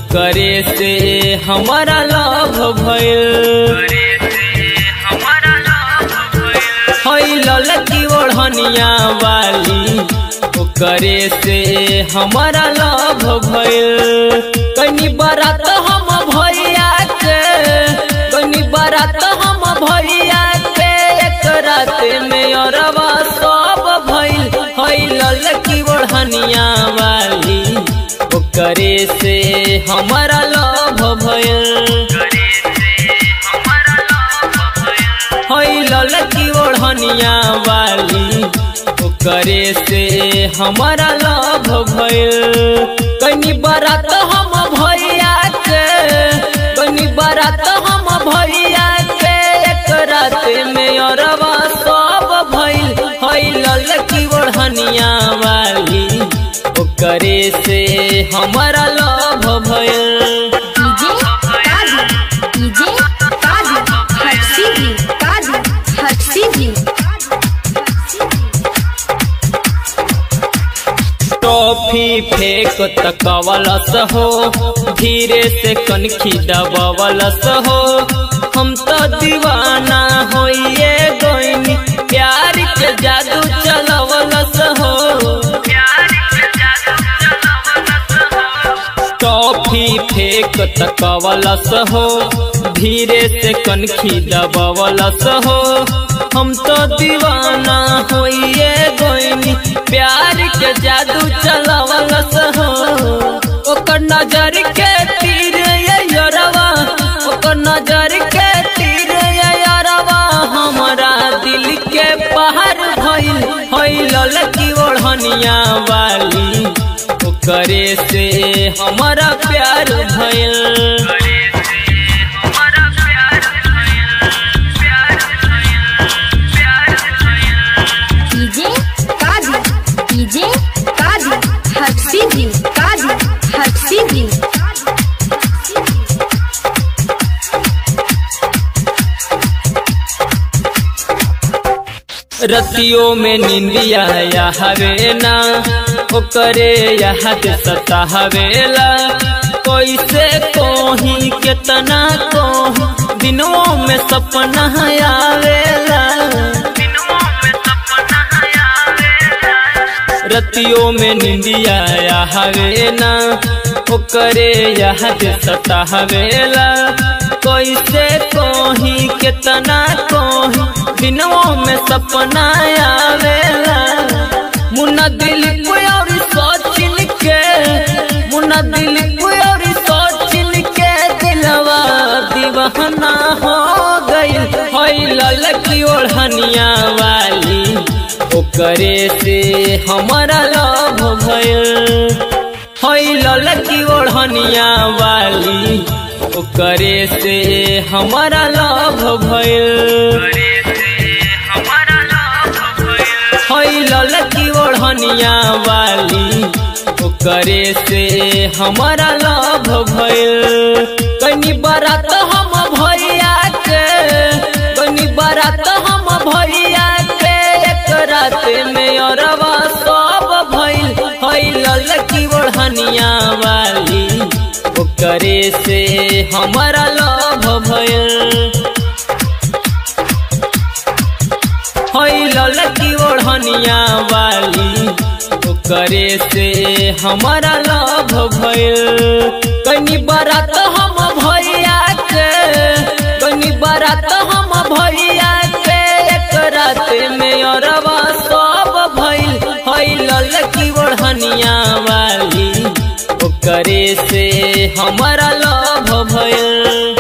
ओकरे से हमारा लव भइल हई ललकी ओढ़निया वाली ओकरे से हमारा लव भइल कनी बारात हम भैया के कनी बारात हम भैया के एक रात में अरबा सब भइल हई ललकी ओढ़निया वाली ओकरे से हमारा लव भइल हई ललकी ओढ़निया वाली ओकरे से हमारा लव भइल कनी बारात हम भैया के कनी बारात हम भैया के एक रात में अरबा सब भइल हई ललकी ओढ़निया वाली ओकरे से हमारा लव भइल डीजे काजू डीजे काजू हर्षी जी काजू हर्षी जी टॉफी फेंक तकवलस हो धीरे से कनखी दबवलस हो हम तो दीवाना होइए गोइनी प्यार के जादू चलवलस हो टॉफी फेंक तकवलस हो धीरे से कनखी दबवलस हो हम तो दीवाना होइए गोइनी प्यार के जादू चलवलस हो ओकर नजर के तीर ये यरवा ओकर नजर के तीर ये यरवा हमारा दिल के पहाड़ भइल हई ललकी ओढ़निया वाली ओकरे से हमारा प्यार भइल डीजे काजू डीजे काजू हर्षी जी काजू हर्षी जी रतियों में निंदिया हवे ना ओकरे याद सता हवेला कैसे कोही केतना कोही दिनों में सपना आवेला रतियों में निंदिया हवे ना ओकरे याद सता हवेला कैसे कोही केतना कोही दिनों में सपना आवेला मुन्ना दिल और सोचिन के मुन्ना दिल और सोचिन के दिलवा दीवाना हो गई हई ललकी ओढ़निया वाली ओकरे से हमारा लव भइल हई ललकी ओढ़निया वाली ओकरे से हमारा लव भइल हई ललकी ओढ़निया वाली ओकरे से हमारा लव भइल कनी बारात हम भैया के कनी बारात हम भैया के एक रात में अरबा सब भइल हई ललकी ओढ़निया वाली ओकरे से हमारा लव भइल हई ललकी ओढ़निया वाली ओकरे से हमारा लव भइल कनी बारात हम भैया के कनी बारात हम भैया के एक रात में अरबा सब भइल हई ललकी ओढ़निया वाली ओकरे से हमारा लव भइल